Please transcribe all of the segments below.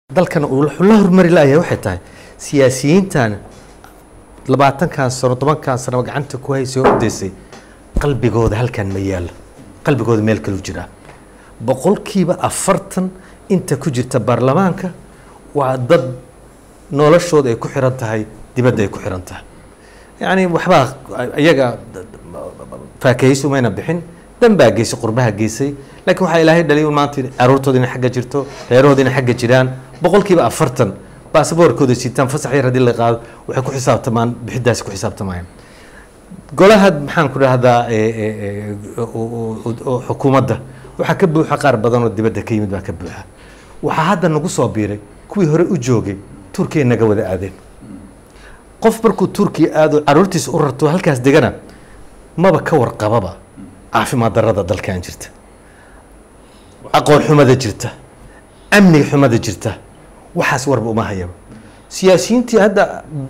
dalkan uu la hormari laaya waxay tahay siyaasiyiintan labaatankan sano tobankan sano gacanta ku haysay oo udaysay qalbigooda halkan ma yaalo qalbigooda meel kalu jiraa boqolkiiba afartan inta ku jirta baarlamaanka waa dad noloshooda ay ku xiran tahay dibadda ay ku xiran tahay yacni waxbaa iyaga faakahaysi umayna bixin dan baa geysay qurbaha geysay laakiin waxaa ilaahay dhalay un maanta caruurtooda inay xagga jirto reerahooda inay xagga jiraan boqolkiiba afartan baasaboorkooda sitaan fasax yar haddii la qaado waxay ku xisaabtamaan bixidaasi ku xisaabtamayaan golaha maxaan ku dhahdaa xukuumadda waxaa ka buuxa qaar badan oo dibadda ka yimid baa ka buuxa waxaa hadda nagu soo biiray kuwii hore u joogay turkiya naga wada aadeen qof markuu turkiya aado caruurtiisa u rarto halkaas degana maba ka warqababa caafimaad darada dalkan jirta aqoon xumada jirta amniga xumada jirta waxaas warba uma hayaba siyaasiyiintii hadda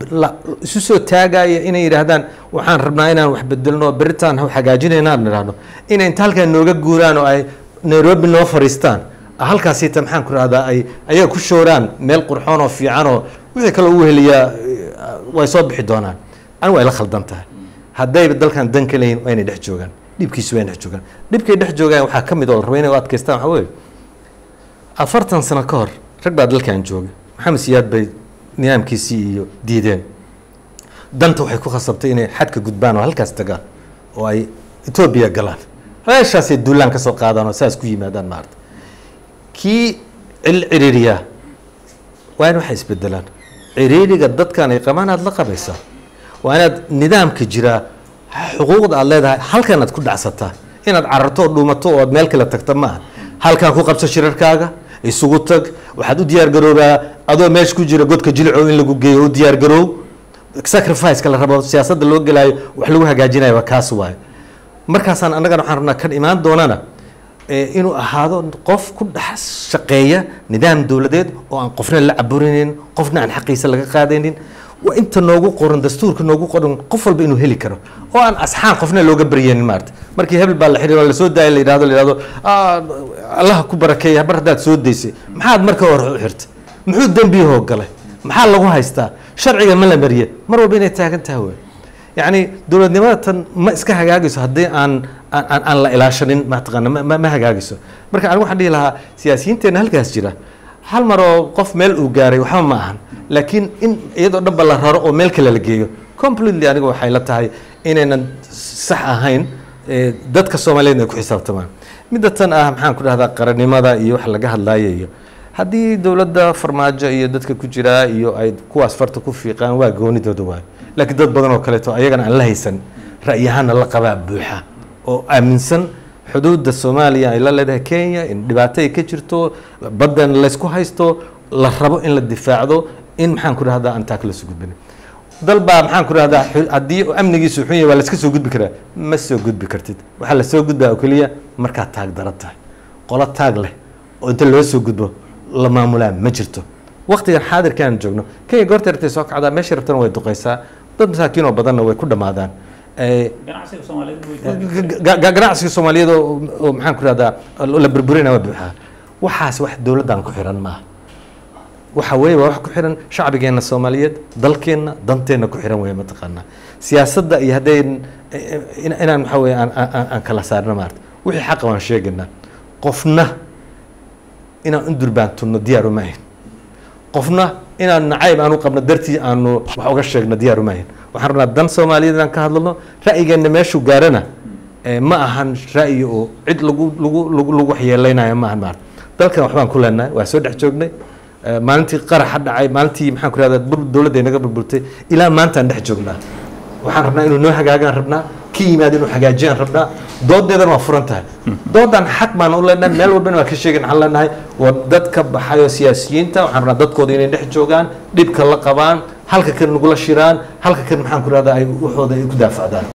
isu soo taagaya inay yidhaahdaan waxaan rabnaa inaan wax bedelno beritaan hagaajinayna aan idhaahno inay inta halkaan nooga guuraan oo ay nairobi noo fariistaan halkaasita maxaan ku rahdaa ay ayaga ku shooraan meel qurxoon oo fiican oo wixii kale ugu heliyaa way soo bixi doonaan ani way la khaldan tahay haddayba dalkan dan ka leeyihin waa inay dhex joogaan dhibkiisu waa inay dhex joogaan dhibkay dhex joogaan waxaa ka mid oo la raba inay u adkaystaan waxaa weeye afartan sano ka hor rag baa dalkan jooga maxamed siyaad bay nidaamkiisii iyo diideen danta waxay ku khasabtay inay xadka gudbaan oo halkaas tagaan oo ay etoobiya galaan meeshaasay duulaan ka soo qaadaan oo saas ku yimaadaan maarta kii cil ciriiriyaa waa in waxay isbedelaan ciriiriga dadkan ay qabaan aad la qabaysaa waa inaad nidaamka jiraa xuquuqda aad leedahay halkan aad ku dhacsataa inaad cararto oo dhuumato oo aad meel kale tagta maaha halkan ku qabso shirarkaaga isugu tag waxaad u diyaar garoobaa adoo meesha ku jira godka jilico in lagu geeyo u diyaar garoow sacrificeka la rabo siyaasadda loo gelaayo wax lagu hagaajinayo waa kaas waayo markaasaan annagana waxaan rabnaa kan imaan doonana inuu ahaado qof ku dhex shaqeeya nidaam dowladeed oo aan qofna la caburinayn qofna aan xaqiisa laga qaadaynin waa inta noogu qoran dastuurka noogu qoran qof walba inuu heli karo oo aan asxaan qofna looga baryenin maarata markii hebel baa la xiriiro lasoo daaya la yidhahdo la yidhahdo allaha ku barakeeya mar haddaad soo daysay maxaad marka hore u xirta muxuu dembiyahoo galay maxaa lagu haystaa sharciga ma la mariye mar walba inay taagan tahay wey yacni dowladnimada tan ma iska hagaagayso haddii aan aan aan la ilaashanin mataqaana ma ma hagaagayso marka anigu waxaan dhihi lahaa siyaasiyiinteenna halkaas jira hal mar oo qof meel uu gaaray waxba ma ahan laakiin in iyadoo dhanba la raro oo meel kale la geeyo completely aniga waxay la tahay inaynan sax ahayn dadka soomaaliyeedna ay ku xisaabtamaan midda tan ah maxaan ku dhahdaa qarannimada iyo wax laga hadlaayo iyo haddii dowladda farmaajo iyo dadka ku jiraa iyo ay kuwaas farta ku fiiqaan waa goonidooda waayo laakiin dad badan oo kaleeto ayagana aan la haysan ra'yahaana la qabaa buuxa oo aaminsan xuduudda soomaaliya ay la leedahay kenya in dhibaato ay ka jirto baddan laysku haysto la rabo in la difaacdo in maxaan ku dhahdaa aan taa kala soo gudbin dal baa maxaan ku dhahdaa haddii amnigiisu xun yahay waa layska soo gudbi karaa ma soo gudbi kartid waxaa la soo gudbaa oo keliya markaad taag daran tahay qolo taag leh oo inta loo soo gudbo la maamulaa ma jirto waktigan xaadirkaan joogno kenya goorta ratay soo kacdaa meesha rabtana way duqaysaa dad masaakiin oo badanna way ku dhammaadaan ganacsiga soomaaliyeed oo maxaan ku dhahdaa la burburina waa buuxaa waxaas wax dowladdan ku xiran maaha waxa weeye waa wax ku xiran shacbigeenna soomaaliyeed dalkeenna danteenna ku xiran weeye mataqaanaa siyaasadda iyo hadday inaan waxa weye aan aan kala saarno maarta wixii xaqa waan sheegaynaa qofna inaan u durbaantunno diyaar uma ahin qofna inaan nacayb aanu qabno dartii aanu wax uga sheegno diyaar uma ahin waxaan rabnaa dan soomaaliyeed inaan ka hadlano ra'yigeenna meeshuu gaarana ma ahan ra'yi oo cid lagu lagu lagu lagu waxyeeleynayo ma ahan maarta dalkan waxbaan ku leenahay waa soo dhex joognay maalintii qaraxa dhacay maalintii maxaan ku rahdaa bur dowladda inaga burburtay ilaa maantaan dhex joognaa waxaan rabnaa inuu noo hagaagaan rabnaa ka yimaado inuu hagaajiyaan rabnaa doodeedana waa furan tahay doodan xaq baan u leenahay meel walbana waa ka sheegin waxaan leenahay waa dad ka baxayo siyaasiyiinta waxaan rabnaa dadkooda inay dhex joogaan dhibka la qabaan halka kan nagula shiraan halka kan maxaan ku rahdaa ay waxooda ay ku daafacdaan